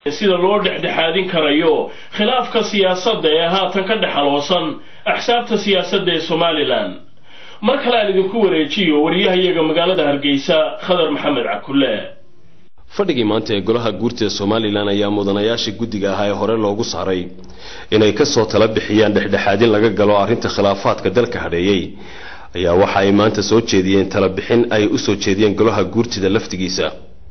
sida loo dhexdhexaadin karayo khilaafka siyaasadda ee haatan ka dhexaloosan axsaabta siyaasadda ee somalilan mar kale aan idinku wareejiyo wariyahayaga magaalada hargeysa khadar maxamed cakulle fadhigii maanta ee golaha guurtida somalilan ayaa mudanayaashii guddiga ahaa ee hore loogu saaray inay kasoo tala bixiyaan dhexdhexaadin laga galo arrinta khilaafaadka dalka hadheeyey ayaa waxa ay maanta soo jeediyeen talabixin ay usoo jeediyeen golaha guurtida laftigiisa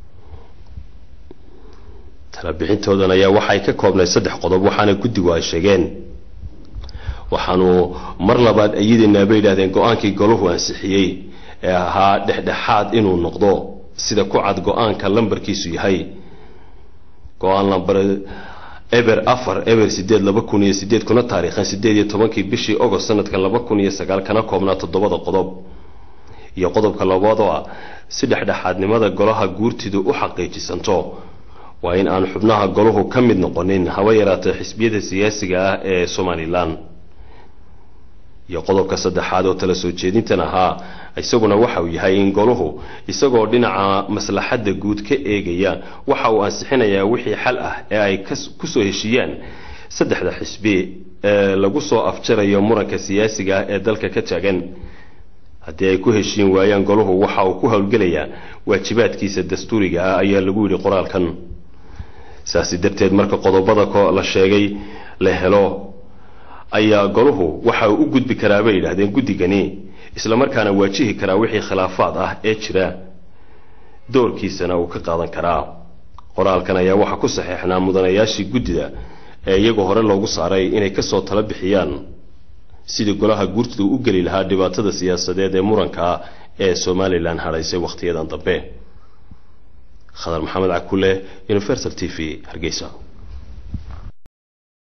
talabixintoodan ayaa waxay ka koobnay saddex qodob waxaana guddigu ay sheegeen waxaanu mar labaad ayideenaa bay yidhahdeen go-aankii golahu ansixiyey ee ahaa dhexdhexaad inuu noqdo sida ku cad go-aanka lambarkiisu yahay go-aan lambar eber afar eber sideed laba kun iyo sideed kuna taariikhan sideed iyo tobankii bishii ogost sanadka laba kun iyo sagaal kana koobnaa toddobada qodob iyo qodobka labaad oo ah si dhexdhexaadnimada golaha guurtidu u xaqiijisanto waa in aan xubnaha golahu ka mid noqonin haba yaraatee xisbiyada siyaasiga ah ee somalilan iyo qodobka saddexaad oo tala soo jeedintan ahaa isaguna waxa uu yahay in golahu isagoo dhinaca maslaxadda guud ka eegaya waxa uu ansixinayaa wixii xal ah ee ay kusoo heshiiyaan saddexda xisbi ee lagu soo afjarayo muranka siyaasiga ah ee dalka ka taagan haddii ay ku heshiin waayaan golahu waxa uu ku howlgelayaa waajibaadkiisa dastuuriga ah ayaa lagu yidhi qoraalkan saasi darteed marka qodobada la sheegay la helo ayaa golahu waxa uu u gudbi karaa bay yidhaahdeen guddigani islamarkaana waajihi karaa wixii khilaafaad ah ee jira doorkiisana uu ka qaadan karaa qoraalkan ayaa waxaa ku saxeexnaa mudanayaashii guddida ee iyagoo hore loogu saaray inay kasoo tala bixiyaan sidii golaha guurtidu u geli lahaa dhibaatada siyaasadeed ee muranka ee somalilan hadhaysay wakhtiyadan dambe khadar maxamed cakule universal t v hargeysa